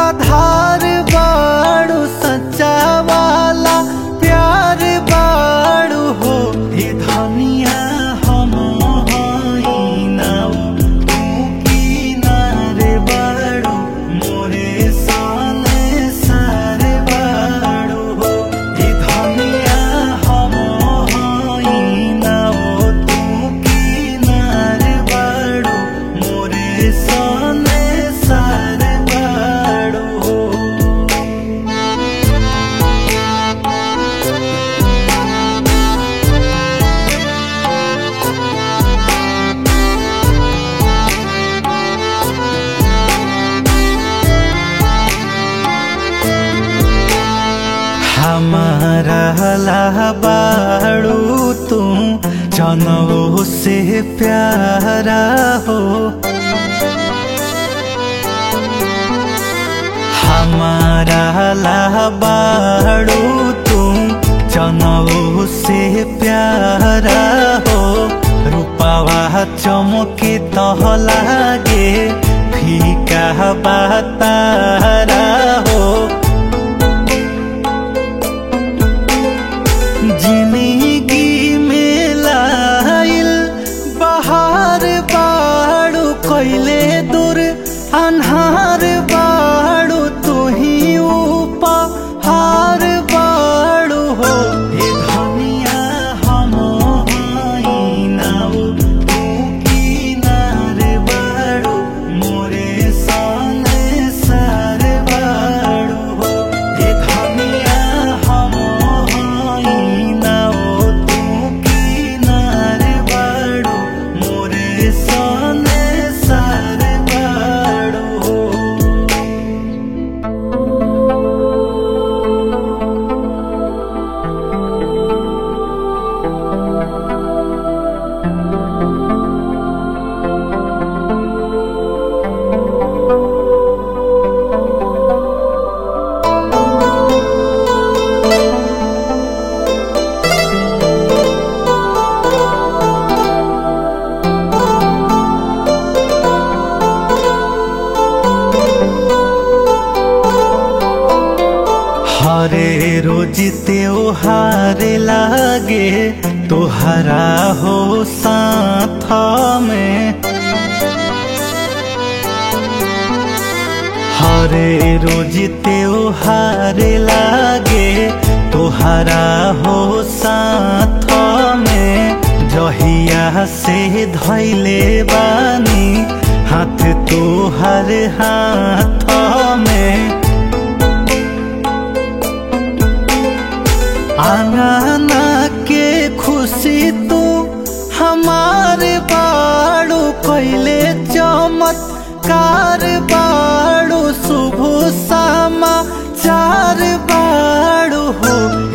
आधार बाड़ू सच्चा वाला प्यार बाड़ू हो हे धनिया हम हई नाउ तू किनारे बाड़ू मोरे साले सारे बाड़ू हो हे धनिया हम हई नाउ तू किनारे बाड़ू मोरे साले सारे बाड़ू हो हमारा लाबाड़ू तू जनऊ से प्यारा हो हमारा लाबाड़ू तू जनऊ से प्यारा हो रूपावा चमके तह लागे फीका बातारा हो जिंदगी में लाइल बहार बाड़ू कैले दूर अन्हार बाड़ू तू ही उपहार बाड़ू हो हे धनिया हम हई नाउ तू किनारे बाड़ू मोरे साले सारे बाड़ू हो हे धनिया हम हई नाउ तू किनारे बाड़ू मोरे साले सारे बाड़ू हो हरे रोज त्योहार लागे तोहरा हो साथ में हरे रोज त्योहार लागे तोहरा हो साथ में जहिया से धैले बानी हाथ तोहर हाथ में आंगना के खुशी तू हमारे बाड़ू कैले चमत्कार बाड़ू शुभ समाचार बाड़ू हो